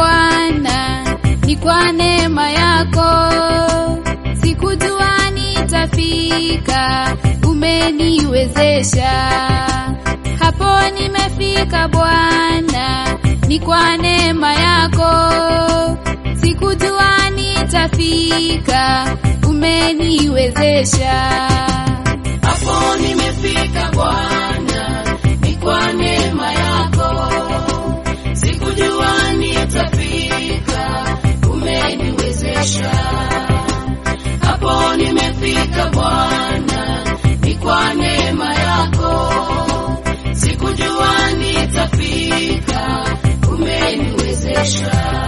Bwana, ni kwa neema yako. Sikujua nitafika, umeniwezesha. Hapo nimefika Bwana, ni kwa neema yako. Sikujua nitafika, umeniwezesha. Hapo nimefika Bwana, ni kwa neema yako. Sikujua nitafika, umeniwezesha. Hapo nimefika Bwana, ni kwa neema yako. Sikujua nitafika, umeniwezesha.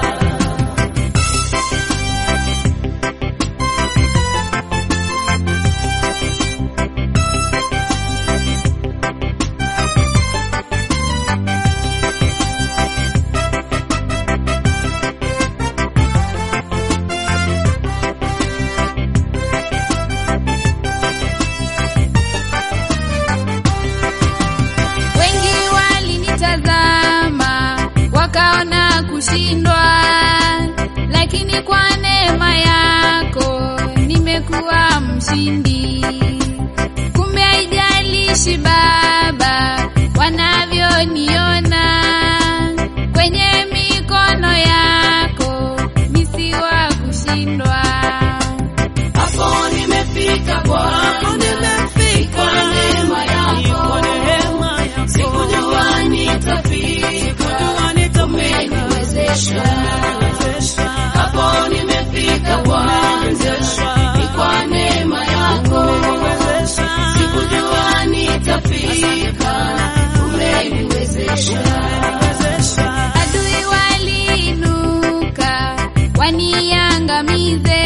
Wengi walinitazama wakaona kushindwa, lakini kwa neema yako nimekuwa mshindi. Kumbe haijalishi Baba wanavyoniona, kwenye mikono yako misi wa kushindwa. Hapo nimefika Bwana, kwa neema yako. Sikujua nitafika, umeniwezesha. Hapo nimefika Bwana, ni kwa neema yako. Sikujua nitafika, umeniwezesha. Adui waliinuka waniangamize,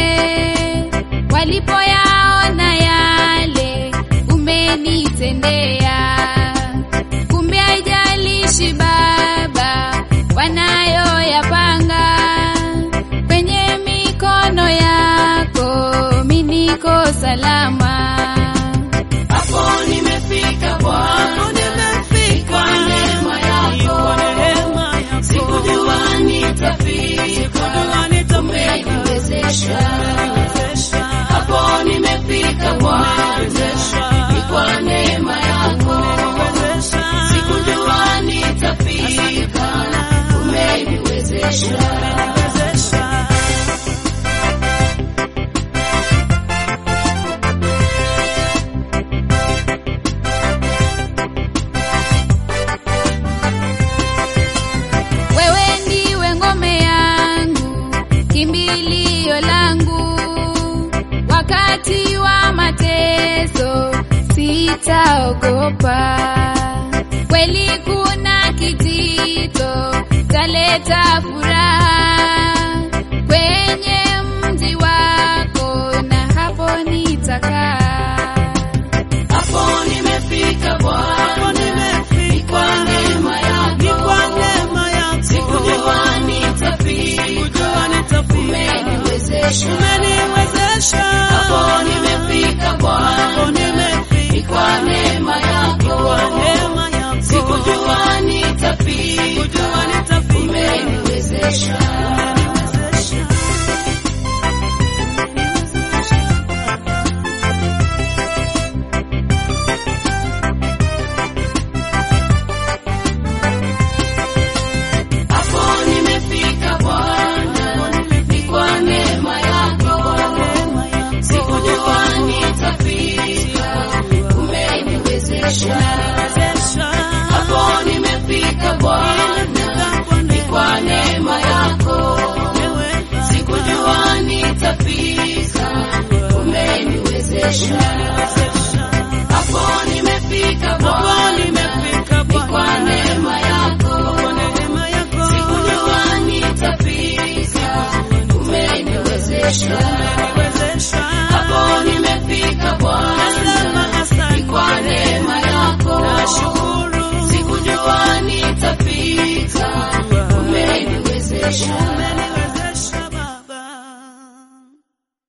walipoyaona yale umenitendea. Kumbe haijalishi Baba wanayoyapanga, kwenye mikono yako mi niko salama. Hapo nimefika Bwana, kwa neema yako. Sikujua nitafika, umeniwezesha. Hapo nimefika Bwana, ni kwa neema yako. Sikujua nitafika, umeniwezesha. Wewe ndiwe ngome yangu, kimbilio langu, wakati wa mateso sitaogopa. Kweli kuna kitito taleta furaha kwenye mji wako, na hapo nitakaa. Hapo nimefika Bwana, ni kwa neema yako. Sikujua nitafika, umeniwezesha. Hapo nimefika Bwana, ni kwa neema yako. Sikujua nitafika, umeniwezesha. Hapo nimefika Bwana, ni kwa neema yako. Sikujua nitafika, umeniwezesha. Hapo nimefika Bwana, ni kwa neema yako. Sikujua nitafika, umeniwezesha. Hapo nimefika Bwana, ni kwa neema yako. Sikujua nitafika, umeniwezesha. Hapo nimefika Bwana, ni kwa neema yako. Sikujua nitafika, umeniwezesha.